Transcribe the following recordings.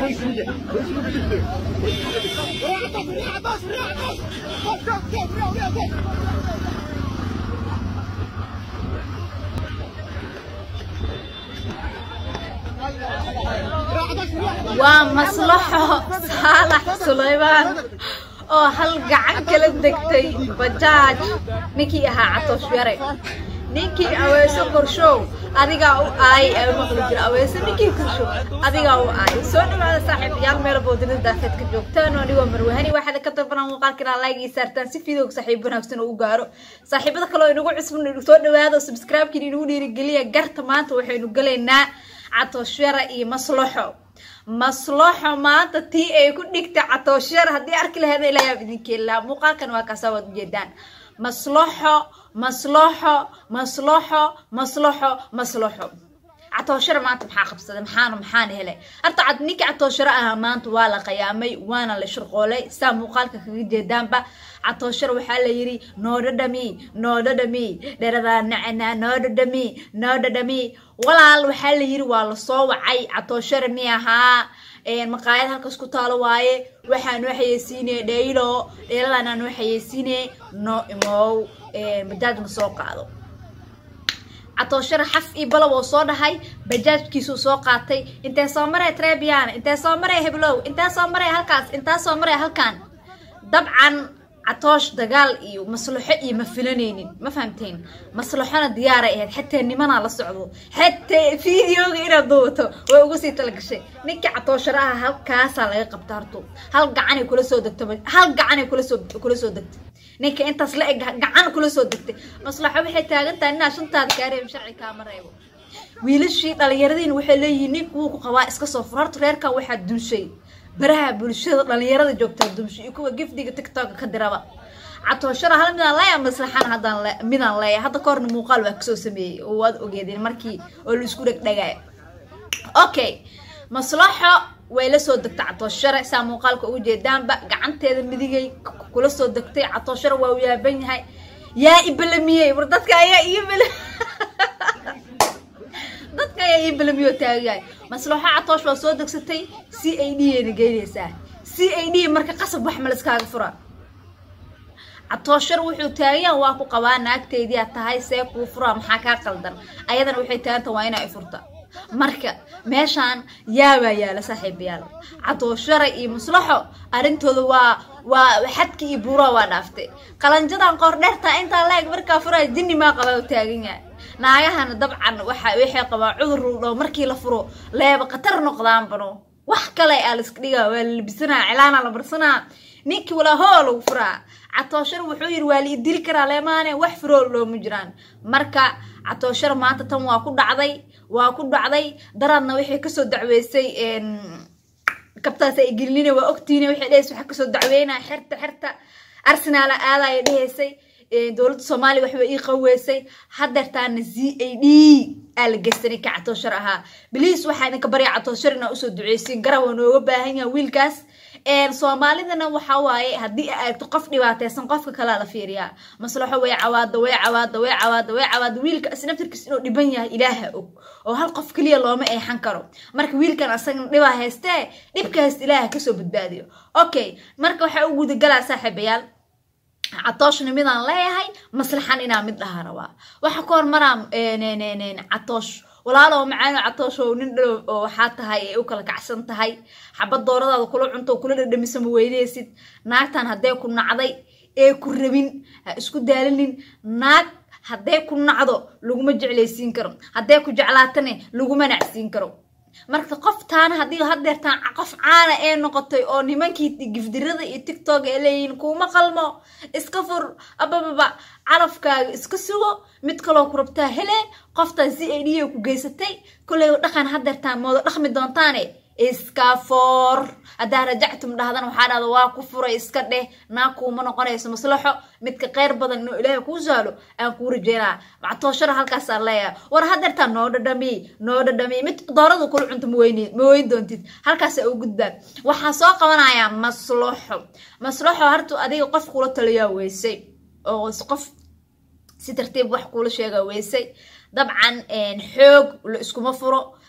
waa maslaxo saalax sulaymaan oo hal gacan kala degtay bajaaj ninkii ahaa catoosh yare ninkii aweeso korshow adigaa u aayay ee maqli jira aweeso ninkii korshow adigaa u aayay soo dhawaada saaxiibayaal meel boodina daafeedka joogtaan oo anigoo marwahani waxaad ka dalbanaa muuqaalkina like ii saartaan si fiidowga saaxiib wanaagsan oo u gaaro saaxiibada kale oo inagu cusbun soo dhawaada subscribe-kiina inagu dhiirigeliya garta maanta waxaynu galaynaa catooshara iyo maslaxo maslaxo maanta tii ay ku dhigtay catooshara haddii arki laheeda ilayaab idinkeelaa muuqaalkan waa kaasa waad ujeedaan maslaxo maslaxo maslaxo maslaxo maslaxo catooshara maanta maxaa qabsaday maxaana maxaana helay horta cad ninka catooshara ahaa maanta waa la qayaamay waana la shirqoolay saa muuqaalka kaga jeedaanba catooshara waxaa la yidhi noodhadhami noodhadhami dheradaa nacana noodhadhami noodhadhami walaal waxaa la yidhi waa lasoo wacay catooshara mi ahaa maqaayad halkaas ku taalo waaye waxaa noo xayeysiinaya dhaylo dhayladanaa noo xayeysiinaya noo imow bajaaj ma soo qaado catooshara xaf io balow oo soo dhahay bajaajkiisuu soo qaatay intee soo maray trebiana intee soo maray heblow intee soo maray halkaas intee soo maray halkan dabcan catoosh dagaal iyo maslaxo iyo ma filanaynin ma fahamteen maslaxona diyaaray ahayd xataa nimanaa la socdo xataa videoga inaad duubato way ugu sii talagashay ninkii catooshara aha halkaasaa laga qabta harto hal gacanay kula soo degto hal gacanay kulasoo kula soo degtay ninka intaas la eg gacan kula soo degtay maslaxo waxay taagan tahay inaa shantaada kaareeb sharci kaama reebo wiilashii dhalinyaradiina waxay leeyihiin nink wuu ku qabaa iska soo fur horta reerkan waxaa dunshay baraha bulshada dhalinyarada joogtaa dumsho iyo kuwa gifdiga tiktoka ka diraba catooshara hal midaan leeya maslaxana haddaan midaan leeya hadda ka horna muuqaal waa kasoo sameeyey oo waad ogeedeen markii oo la isku dhegdhegaayo okay maslaxo way la soo degtay catooshare saa muuqaalka ugu jeedaanba gacanteeda midigay kula soo degtay catooshare waa u yaaban yahay yaa ibalamiyey war dadka ayaa iibal dadka ayaa ii balamiyo taagayahay maslaxo catoosh waa soo degsatay c a d ayna geynaysaa c a d marka qasab wax ma laskaaga fura catooshar wuxuu taagayaa waa ku qabaa naagteydii aad tahay see kuu furaa maxaa kaa qaldan ayadana waxay taaganta waa inaa i furta marka meeshaan yaabaa yaala saaxiibayaal catooshara iyo maslaxo arrintooda waa waa xadki iyo buuraa waa dhaaftay qalanjadan qoor dheertaa intaa laeg markaa furaa jinni maa qabaa u taagan yahay naagahana dabcan waxa waxay qabaa cudur ruldhow markii la furo leeba khatar noqdaanbano wax kale aa laiska dhigaa waa la labisanaa cilaana la marsanaa ninkii walaa hoo lagu furaa catooshar wuxuu yidhi waa la idili karaa leemaane wax furool looma jiraan marka catooshar maanta tan waa ku dhacday waa ku dhacday daraadna waxay kasoo dacweysay kabtaas ay gelinina waa ogtiina waxay dhehaysa waxaa kasoo dacweynaa xerta xerta arsenaala aadaya dhehaysay dowladda soomaaliya waxba ii qaweysay hadeertaana z a d aa la geysanay ka catooshar ahaa biliis waxaa idinka barya catooshar inaa usoo duceysiin garab waa nooga baahan yaha wiilkaas soomaalidana waxa waaye haddii ay aragto qof dhibaateysan qofka kalea la fiiriyaa maslaxo way cawaada way cawaada way cawaada way cawaada wiilka isnaftirkiis inuu dhiban yahay ilaaha og oo hal qof keliya looma eexan karo marka wiilkan asagana dhibaa haystee dhibka haysta ilaaha kasoo badbaadiyo okay marka waxaa u gudagalaa saaxiibayaal catooshna midaan leeyahay maslaxan inaa mid dhaha rabaa waxa ka hormaraa catoosh walaalo macaano catoosh oo nin dhalow oo waxaa tahay ay u kala kacsan tahay xabad dooradaada kula cunto oo kula dhadhamisa ma weyneysid naagtan haddee ku nacday ee ku rabin ha isku daalinin naag haddee ku nacdo laguma jeclaysiin karo haddee ku jeclaatane laguma nacsiin karo marka qoftaana haddii hadeertaan qof caana ee noqotay oo nimankii gifdirada iyo tictok ay leeyihiin kuuma qalmo iska fur abababa calafkaaga iska sugo mid kaloo ku rabtaa hele qoftaan si ay dhiya ku geysatay kolley dhaqan hadeertaan moodo dhaqmi doontaane iska foor haddaa rajactum dhahdana waxaa dhahda waa ku furay iska dheh naag kuuma noqonayso maslaxo midka kheyr badan inuu ilaahay kuu saalo aan kuu rajeynaa mactooshara halkaasaan leeyahay war hadeertaa noo dhadhami noo dhadhami mid doorada kula cunto maweyn ma weyn doontid halkaasa u gudbaa waxaa soo qabanayaa maslaxo maslaxo hartu adiga qof kula taliyaa weysay oo qof si tartiib wax kuula sheegaa weysay dabcan xoog la iskuma furo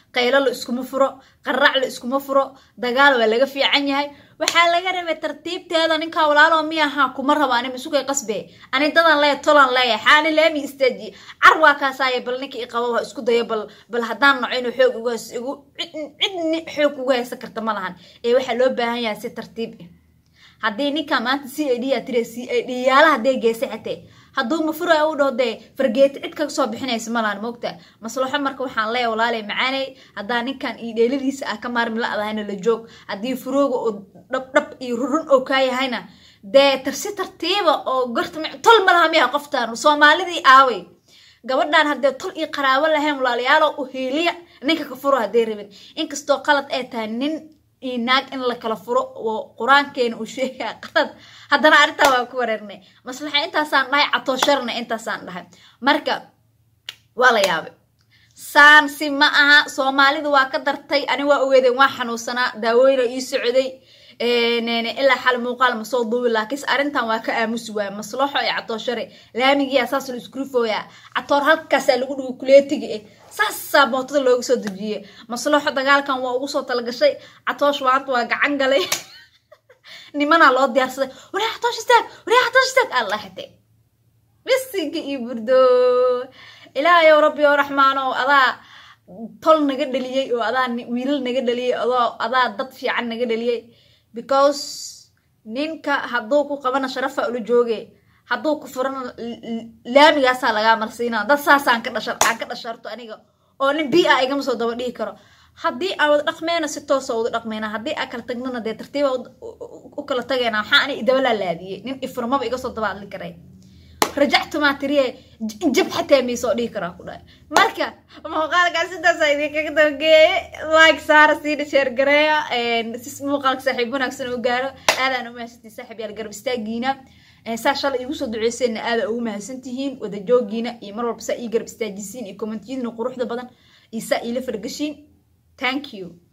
qaylo la iskuma furo qaraac la iskuma furo dagaal waa laga fiican yahay waxaa laga rabay tartiibteeda ninkaa walaalo mi ahaa kuma rabo ani masukay qasbe ani dadan leeya tolan leeya xaani laami istaaji car waa kaasaaya bal ninka iqabo ha isku dayo bal bal haddaan naco inuu xoog ugu haysto igu cidni xoog ugu haysan karta ma lahan ee waxaa loo baahan yahay si tartiib ah haddii ninka maanta c a d aa tiri c a d yaala hadday geesa xatee hadduu mafura u dhaho dee fargeeti cid kaga soo bixinaysa malaan moogta maslaxo marka waxaan leeya walaalay macaanay haddaa ninkan iyo dheeladiisa ah ka maarmi la-dahayna la joog haddii furooga oo dhabdhab iyo rurun oo kaa yahayna dee tarsi tartiiba oo garta tol ma laha miya qoftaan soomaalidii aaway gabadhan haddee tol iyo qaraabo lahayn walaalayaalo u hiiliya ninka ka furo hadday rabin inkastoo qalad ay tahay nin iyo naag in la kala furo oo qur-aankeena uu sheegaya qalad haddana arrintaa waa ku wareernay maslaxa intaasaan dhahay catoosharna intaasaan dhahay marka waa la yaabay saan si ma aha soomaalidu waa ka dartay ani waa ogeedeen waa xanuunsanaa daawooyina ii socday ilaa xal muuqaal ma soo duubi laakiinse arrintan waa ka aamusi waaya maslaxo iyo catooshare laamigiya saas la isku rifooyaa catoor halkaasaa lagu dhigo kuleetiga eh saasaa mootada looga soo dejiyey maslaxo dagaalkan waa ugu soo talagashay catoosh maanta waa gacan galay nimanaa loo diyaarsaday waryaa catoosh istaag waryaa catoosh istaag allah xitee bisinka iyo burdo ilaahayow rabbi oo raxmaano adaa tol naga dhaliyey oo adaa wiilal naga dhaliyey adoo adaa dad fiican naga dhaliyey because ninka hadduu ku qabana sharafa ula jooge hadduu ku furana laamigaasaa lagaa marsiina dad saasaan ka dhashar aan ka dhasharto aniga oo nin bi a igama soo daba dhihi karo haddii aan wada dhaqmeyna si toosa wada dhaqmeyna haddii aan kala tagnana dee tartiiba u kala tagayna waxaa ani idaba laalaadiyey nin ifurmaba iga soo daba hadli karay rajactu maa tiriye jab xataa miisoo dhihi karaa ku dhahay marka muuqaalkaas sidaasa idinkaga dabageeye like saara siina sheer gareeya si muuqaalka saaxiib wanaagsan u gaaro aadaan u mahadsantihin saaxiib yaal garab istaagiina saa shalay iigu soo duceyseenna aada ugu mahadsantihiin wada joogiina iyo mar walba saa ii garab istaajisiin iyo kommentiyadina quruxda badan iyo saa iila fargashiin thank you